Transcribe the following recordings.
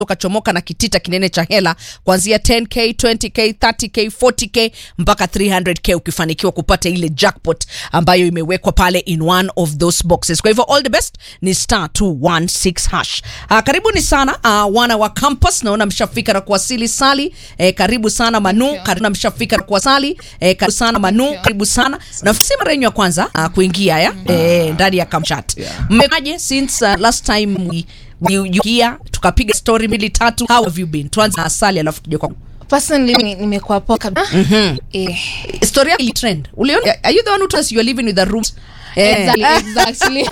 ukachomoka na kitita kinene cha hela kuanzia 10k 20k 30k 40k mpaka 300k ukifanikiwa kupata ile jackpot ambayo imewekwa pale in one of those boxes kwa hivyo all the best ni star 216 hash uh, karibuni sana uh, wana wa campus naona mshafika na kuwasili sali eh, karibu sana manu you. karibu na mshafika na kuwasali eh, karibu sana manu you. karibu sana nafikiri mara yenu ya kwanza uh, kuingia ya eh, ndani ya kamchat Yeah. mmekaje since uh, last time we, we, you here tukapiga story mbili tatu how have you been tuanze na asali alafu tuje kwa personally ni- nimekuwa poa kabisa eh, story yako ili trend uliona are you the one who told us you are living with the rooms eh, exactly, exactly.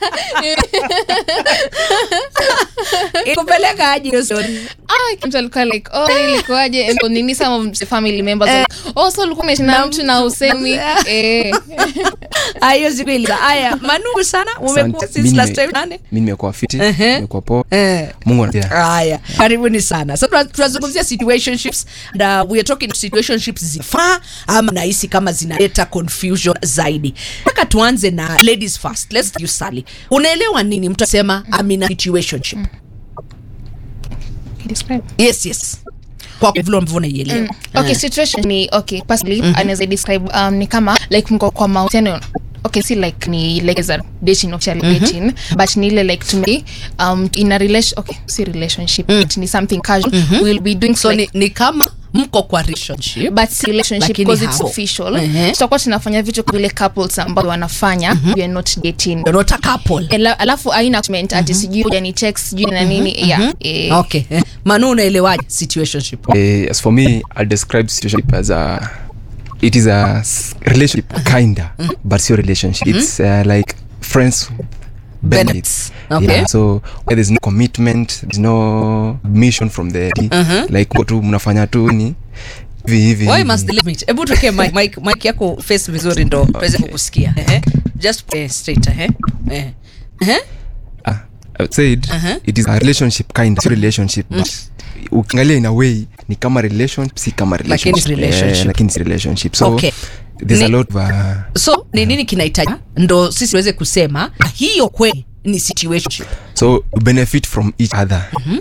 ikupeleka aje hiyo story Ah, mtu alikuwa like oh ilikuwaje And nini some of the family members were like, oh so ulikuwa umeishi na mtu na usemi eh Ah, hiyo siku ile haya manugu sana umekuwa Asante. since Mi last nime- time nane mi nimekuwa fiti Ehe. nimekuwa poa eh mungu anapia haya karibuni sana so tuna- tunazungumzia situationships and uh, we are talking situationships zifaa ama nahisi kama zinaleta confusion zaidi mpaka tuanze na ladies first let's you Sally unaelewa nini mtu asema I'm in a situationship describe yes yes kwa vile ambavyo unaielewa okay situation ni okay personally anaweza describe um, ni kama like mko kwa mahusiano okay si like ni like as a dating officially dating but ni ile like to me um in a relation okay si relationship but ni something casual we'll be doing so like, ni, ni kama mko kwa relationship but si relationship Lakini because it's hapo. official Ehe. tutakuwa tunafanya vitu kwa vile couples ambao wanafanya we are not dating you're not a couple Ela- alafu aina comment ati sijui huja ni text sijui na nini yeah eh, okay eh. manu unaelewaje situationship Eh, as for me i'll describe situationship as a it is a s- relationship kinda but it's your relationship it's uh, like friends Benefits. benefits Okay. yeah, so where there's no commitment there's no mission from the like uko tu mnafanya tu ni hivi hivi why hivi. must the limit hebu tuweke mic, mic, mic yako face vizuri ndo tuweze kukusikia Ehe. just eh, straight eh eh eh Ah, I said Uh-huh. it is a relationship kind of relationship but ukiangalia in a way ni kama relationship si kama Lakini si relationship relationship. Eh, lakini si relationship so Okay. there's a Ni- lot of uh, so ni nini kinahitaji ndo sisi tuweze kusema hiyo kweli ni situationship so we benefit from each other